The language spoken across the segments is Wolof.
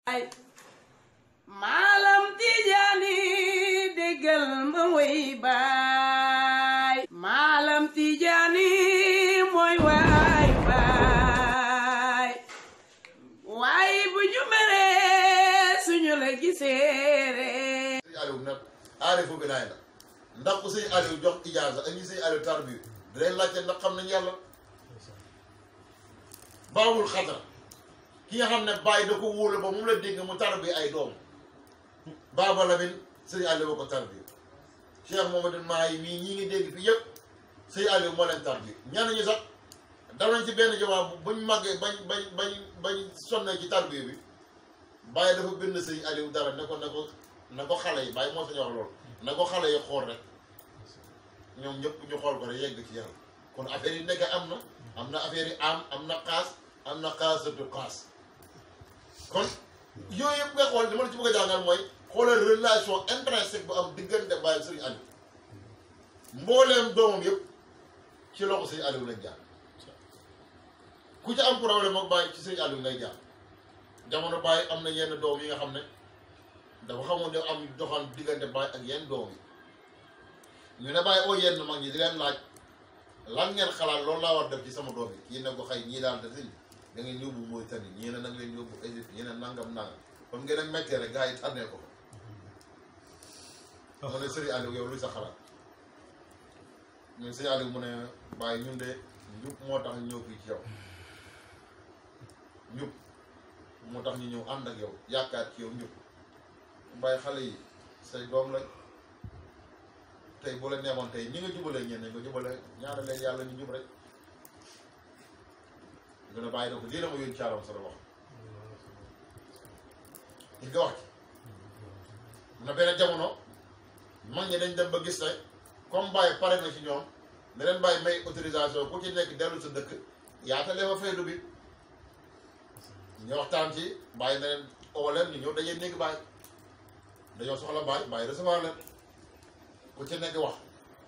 maalam tijaani déggal ma way baay maalam tijaani mooy waay baay waay bu ñu meree suñu la giseere sëñ Aliou nag aarifu bi naay la ndax ku sëñ Aliou jox ijaaza ak ñi sëñ Aliou tarbi dinañ laajte ndax xam nañ yàlla baawul xadra ki nga xam ne bàyyi da ko wóolu ba moom la dégg mu tarbi ay doom baaba Lamin sëñ Aliou ba ko tarbi Cheikh Mamadou Mahi mii ñi ngi dégg fi yëpp sëñ Aliou moo leen tarbi ñenn ñi sax dam nañ ci benn jamono buñ màggee bañ bañ bañ bañ sonnee ci tarbi bi bàyyi dafa bind sëñ Aliou dara ne ko ne ko na ko xale yi bàyyi moo sañu wax loolu na ko xale yi xool rek ñoom ñëpp ñu xool ko rek yegg ci yàlla kon affaire yi nekk am na am na affaire yi am am na xaas am na xaasatu xaas kon yooyu yëpp nga xool li ma la ci bëgg a jàngal mooy xoolal relation intrinsèque bu am diggante bàyyi sëriñ Aliou mbooleem doomam yëpp ci loxo sëriñ Aliou lañ jaar ku ci am problème ak bàyyi ci sëriñ Aliou ngay jaar jamono bàyyi am na yenn doom yi nga xam ne dafa xamoon ne am doxal diggante bàyyi ak yenn doom yi ñu ne bàyyi oo yenn mag ñi di leen laaj lan ngeen xalaat loolu laa war def ci sama doom yi kii ne ko xëy ñii daal def da ngeen yóbbu Mauritanie ñii ne nag leen yóbbu Égypte ñii ne nangam nangam comme ngeen a méttee rek gars yi tànnee ko mu ne Serigne Aliou yow luy sa xalaat ñun Serigne Aliou mu ne bàyyi ñun de njub moo tax ñu ñëw fii ci yow njub moo tax ñu ñëw ànd ak yow yaakaar ci yow njub bàyyi xale yi say doom lañ tey bu la neexoon tey ñi nga jubalee ñenn nga jubale ñaara leen yàlla ñu jub rek gën a bàyyi na ko lii la ma yónni caalam sa la wax li nga wax ci na benn jamono mag ñi dañ dem ba gis ne comme bàyyi pare na ci ñoom ne leen bàyyi may autorisation ku ci nekk dellu sa dëkk yaatalee fa faydu bi ñu waxtaan ci bàyyi na leen oo leen ñu ñëw dajee néegi bàyyi dañoo soxla bàyyi bàyyi recevoir leen ku ci nekk wax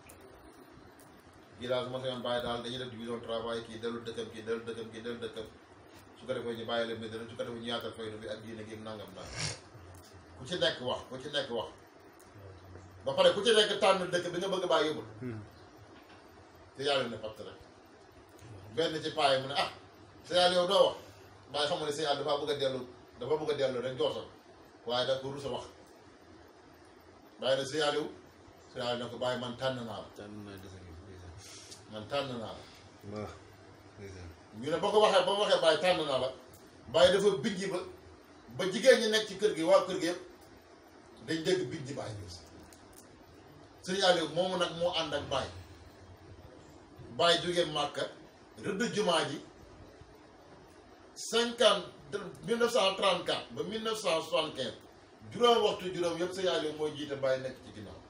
kii daal su ma sañoon bàyyi daal dañuy def division travail kii dellu dëkkam kii dellu dëkkam kii dellu dëkkam su ko defee ñu bàyyi leen Medina su ko defee ñu yaatal faydu bi ak diine gi nangam nangam ku ci nekk wax ku ci nekk wax ba pare ku ci nekk tànn dëkk bi nga bëgg bàyyi yóbbul te yàlla ne patt rek benn ci paay mu ne ah sa yàlla yow doo wax bàyyi xam nga ne sa yàlla dafa bëgg a dellu dafa bëgg a dellu rek joosal waaye da ko rusa wax bàyyi na sa yàlla yow sa yàlla ne ko bàyyi man tànn naa la man tànn naa la ñu ne boo ko waxee ba mu waxee bàyyi tànn naa la bàyyi dafa bijji ba ba jigéen ñi nekk ci kër gi waa kër gi yëpp dañ dégg bijji bàyyi bi sëñ Aliou moomu nag moo ànd ak bàyyi bàyyi jógee Màkka rëdd jumaa ji cinquante mille neuf cent trente quatre ba mille neuf cent soixante quinze juróom waxtu juróom yëpp sëñ Aliou mooy jiite bàyyi nekk ci ginnaaw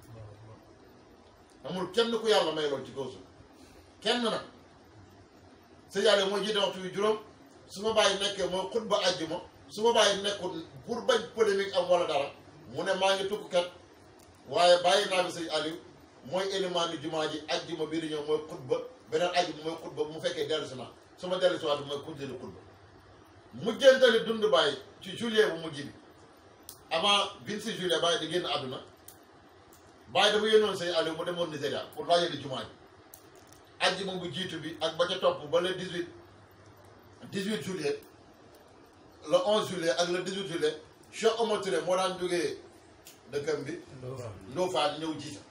amul kenn ku yàlla may lool ci kaw suuf kenn nag sëñ Aliou mooy jiite waxtu wi juróom su ma bàyyi nekkee mooy xutba àjjuma su ma bàyyi nekkul pour bañ polémique am wala dara mu ne maa ngi tukk kat waaye bàyyi naa bi sëñ Aliou mooy élimaani jumaa ji àjjuma bii di ñëw mooy xutba beneen àjjuma mooy xutba bu mu fekkee dellu si naa su ma dellu si waat mooy continuer xutba mujjantali dund bàyyi ci juillet bu mujj bi avant vingt six juillet bàyyi di génn àdduna bàyyi dafa yónnoon sëñ Aliou mu demoon Nigéria pour laajali jumaa ji àjjuma bu jiitu bi ak ba ca topp ba le dix huit dix huit juillet le onze juillet ak le dix huit juillet Cheikh Omar Touré moo daan jógee dëkkam bi Ndofane ñëw jiita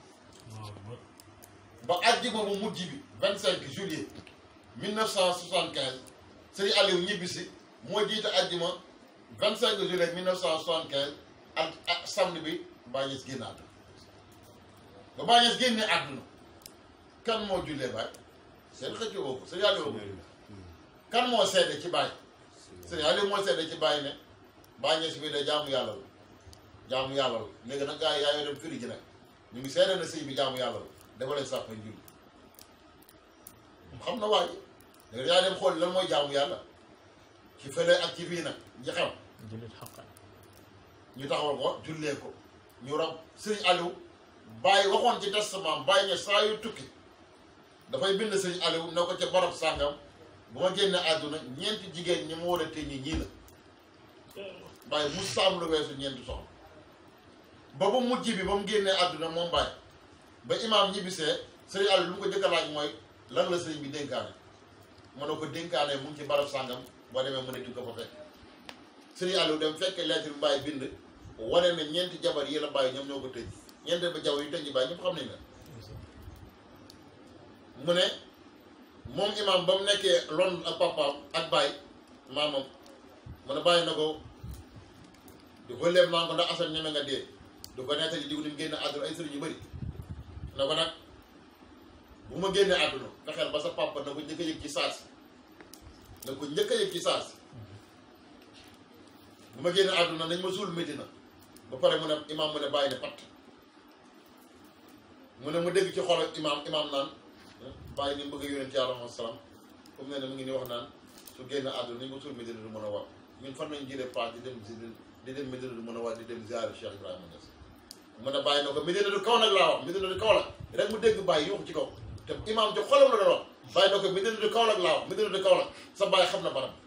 ba àjjuma bu mujj bi vingt cinq juillet mille neuf cent soixante quinze sëñ Aliou ñibbisi moo jiita àjjuma vingt cinq juillet mille neuf cent soixante quinze ak ak samedi bi Baye Niass génn àdduna ba Baye Niass génne àdduna kan moo jullee Baye seen xëccoo boobu sëñ Aliou kan moo seede ci Baye sëñ Aliou moo seede ci Baye ne Baye Niass bi de jaamu yàlla la jaamu yàlla la léegi nag gars yi yaa ngi dem firi ji nag ñu ngi seede na sëy bi jaamu yàlla la dafa leen sàpp julli xam na waaye léegi yaa dem xool lan mooy jaamu yàlla ci fële ak ci fii nag ñi xam ñu taxawal ko jullee ko ñu rab sëñ Aliou Baye waxoon ci testament Baye ne saa yu tukki dafay bind sëñ Aliou ne ko ca barab sàngam bu ma génne àdduna ñeenti jigéen ñi ma war a téye ñii la bàyyi mu saam lu weesu ñeenti soxna ba bu mujj bi ba mu génnee àdduna moom bàyyi ba imaam ñibbisee sëriñ Aliou lu mu ko jëkk a laaj mooy lan la sëriñ bi dénkaane mu ne ko dénkaane mu ngi ci barab sàngam boo demee mu ne di ko fa fekk sëriñ Aliou dem fekk lettre bi bàyyi bind wane ne ñeenti jabar yi la bàyyi ñoom ñoo ko tëj ñeenti ba jabar yi tëj bàyyi ñëpp xam nañ la mu ne moom imaam ba mu nekkee lon ak papaam ak bàyyi maamam mu ne bàyyi na ko di ko léeb naan ko ndax asan ñeme nga dee du ko nettali diw ni mu génne àdduna ay sëriñ yu bëri na ko nag bu ma génnee àdduna fexeel ba sa papa na ko njëkk a yëg ci saasi na ko njëkk a yëg ci saasi bu ma génnee àdduna nañ ma suul Medina ba pare mu ne imaam mu ne bàyyi ne patt mu ne mu dégg ci xol imaam imaam naan bàyyi ni mu bëgg a yónent yàlla moom salaam comme ne ne mu ngi ni wax naan su génn àdduna nañ ma suul Medina du mën a war ñun fan nañ jëlee paas di dem di dem Medina du mën a war di dem ziare Cheikh Ibrahima Niass mu ne bàyyi na ko Medina du kaw nag laa wax Medina du kaw la rek mu dégg bàyyi yuuxu ci kaw te imaam ci xolam la doon wax bàyyi na ko Medina du kaw nag laa wax Medina du kaw la sa bàyyi xam na barab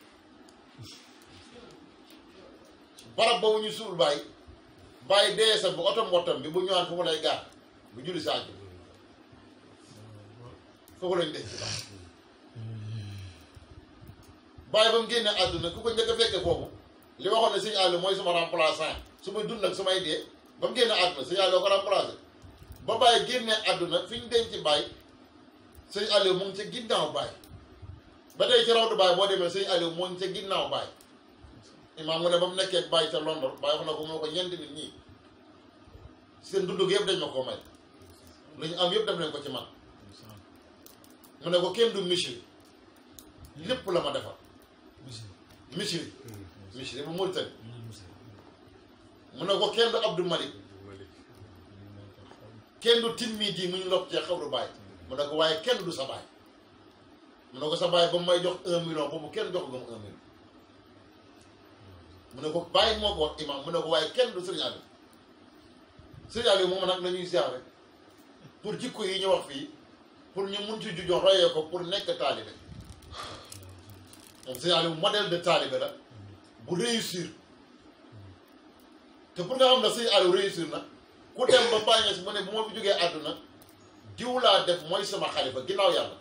barab boobu ñu suul bàyyi bàyyi dee sa bu otom wotom bi bu ñëwaan fu mu lay gaar bu julli saa ji foofu lañ denc bàyyi bàyyi ba mu génnee àdduna ku ko njëkk a fekke foofu li waxoon ne sëñ Aliou mooy suma remplaçant su may dund ak su may dee ba mu génne àdduna sëñ Aliou ko remplacé ba bàyyi génne àdduna fi ñu denc bàyyi sëñ Aliou mu ngi ca ginnaaw bàyyi ba tey ci rawdu bàyyi boo demee sëñ Aliou mu ngi ca ginnaaw bàyyi imaam mu ne ba mu nekkee bàyyi ca London bàyyi wax na ko moo ko ñeenti nit ñii seen dund gi yëpp dañ ma koo may lu ñu am yëpp def nañ ko ci man mu ne ko kenn du misiri lépp la ma defal misiri misiri bu Mauritanie mu ne ko kenn du Abdou Malik kenn du timmi di mu ñu lokk cee xawru bàyyi mu ne ko waaye kenn du sa baay mu ne ko sa baay ba mu may jox un million boobu kenn jox nga mu un million mu ne ko bàyyi moo ko wax imam mu ne ko waaye kenn du Serigne Aliou Serigne Aliou moom nag la ñuy ziar rek pour jikko yi ñu wax fii pour ñu mun ci jujoon royee ko pour nekk taalibe moom Serigne Aliou modèle de taalibe la bu réussir te pour nga xam ne Serigne Aliou réussir na ku dem ba bàyyi si mu ne bu ma fi jógee àdduna diw laa def mooy sama xalifa ginnaaw yàlla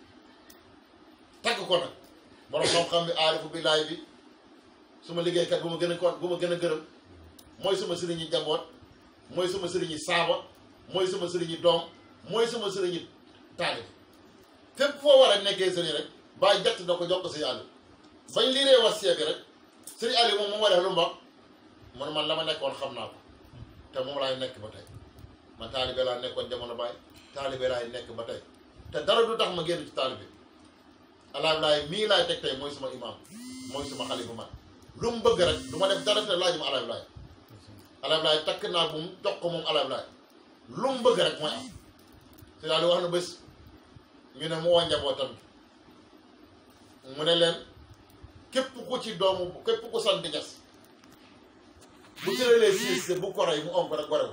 tagg ko nag borom xam-xam bi aarifu billaay bi suma liggéeykat bu ma gën a kon bu ma gën a gërëm mooy sama sëriñi njaboot mooy sama sëriñi saaba mooy sama sëriñi doom mooy sama sëriñi taalib fépp foo war a nekkee sëriñ rek bàyyi jett na ko jox ko sëriñ Aliou bañ liiree was bi rek sëriñ Aliou moom moom war a lu mu wax man man la ma nekkoon xam naa ko te moom laay nekk ba tey man taalibe laa nekkoon jamono baay taalibe laay nekk ba tey te dara du tax ma génn ci taalibe alaay laay mii laay teg tey mooy suma imaam mooy suma xalifa man lu mu bëgg rek du ma def dara te laaj ma alaay laay alaay laay takk naa bu mu jox ko moom alaay laay lu mu bëgg rek mooy am te daal di wax na bés ñu ne mu woo njabootam mu ne leen képp ku ci doomu képp ku sant ñas bu tëralee siis bu ko rey mu onk rek gore ko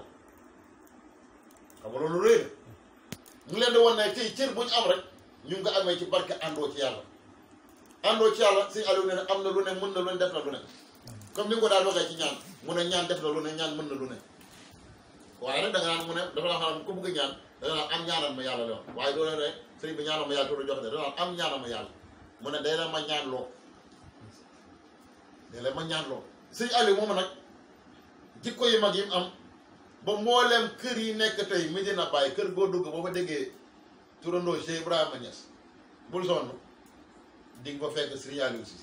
xam nga loolu réy na mu leen di wan ne tey cër bu ñu am rek ñu nga amee ci barke àndoo ci yàlla àndoo ci yàlla sëñ Aliou ne ne am na lu ne mën na lu ne def na lu ne comme ni nga ko daal waxee ci ñaan mu ne ñaan def na lu ne ñaan mën na lu ne waaye nag da nga naan mu ne dafa la xam ku bëgg ñaan da nga naan am ñaanal ma yàlla lewoon waaye doo leen rek sëñ bi ñaanal ma yàlla tuuti jox de da nga naan am ñaanal ma yàlla mu ne day la ma ñaan loo day la ma ñaan loo sëñ Aliou moom nag jikko yu mag yi mu am ba mbooleem kër yi nekk tey Medina Baye kër goo dugg boo fa déggee turandoo Cheikh Ibrahima Niass bul sonn di nga fa fekk Serigne Aliou si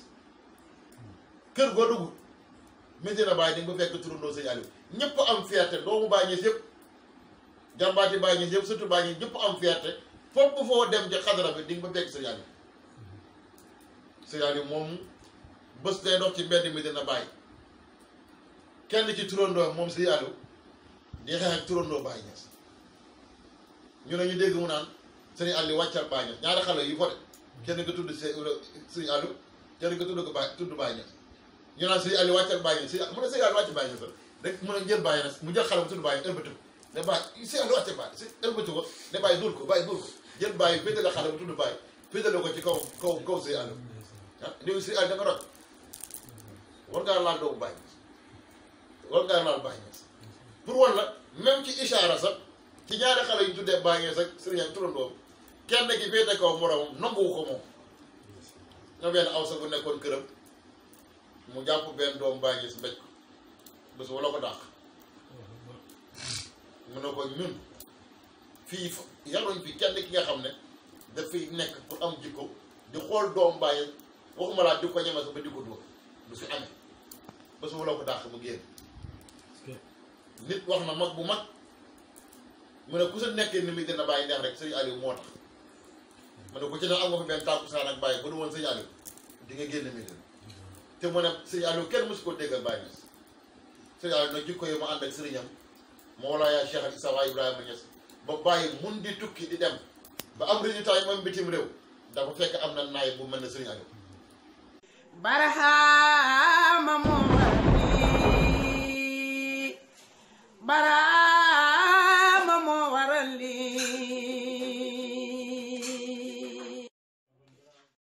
kër goo dugg Medina Baye di nga fa fekk turandoo Serigne Aliou ñëpp am fierté doomu Baye Niass yëpp jàmbaati Baye Niass yëpp surtout Baye Niass ñëpp am fierté foofu foo dem ci xadara bi di nga fa fekk Serigne Aliou Serigne Aliou moom bés day dox ci mbedd Medina Baye kenn ci turandoo moom Serigne Aliou di xeex ak turandoo Baye Niass ñu ne ñu dégg mu naan Serigne Aliou wàccal Baye Niass ñaari xale yu fote kenn nga tudd Serigne Aliou kenn nga tudd ko Baye tudd Baye Niass ñu naan Serigne Aliou wàccal Baye Niass mu ne Serigne Aliou wàcc Baye Niass rek mu ne jël Baye Niass mu jël xale bu tudd Baye ëlbati ko ne Baye Serigne Aliou wàcce Baye si ëlbati ko ne Baye dul ko Baye dul ko jël Baye féetale xale bu tudd Baye féetale ko ci kaw kaw kaw Serigne Aliou ah léegi Serigne Aliou da nga rot war ngaa laal doomu Baye Niass war ngaa laal Baye Niass pour wan la même ci ishaara sax ci ñaari xale yu tuddee Baye Niass ak sëriñ ak turandoom kenn ki féete kaw moromam nanguwu ko moom ñoo benn aw sa bu nekkoon këram mu jàpp benn doomu Baye Niass mbéj ko bés wala ko dàq mu ne ko ñun fii fa yaruñ fi kenn ki nga xam ne dafay nekk pour am jikko di xool doomu Baye waxuma laa di ko ñeme sax ba di ko dóor du fi amee bés wala ko dàq mu génn nit wax na mag bu mag mu ne ku sa nekkee ni muy gën a bàyyi neex rek sëñ Aliou moo tax mu ne ku ci ne am nga fi benn tàkkusaan ak bàyyi bu du woon sëñ Aliou di nga génn mi te mu ne sëñ Aliou kenn mosu ko déggal Baye Niass sëñ Aliou nag jikko yi mu ànd ak sëriñam Mawlaaya Cheikh al Islam Ibrahima Niass ba bàyyi mun di tukki di dem ba am résultat yi moom bitim réew dafa fekk am na naay bu mel ne sëriñ Aliou barahama moom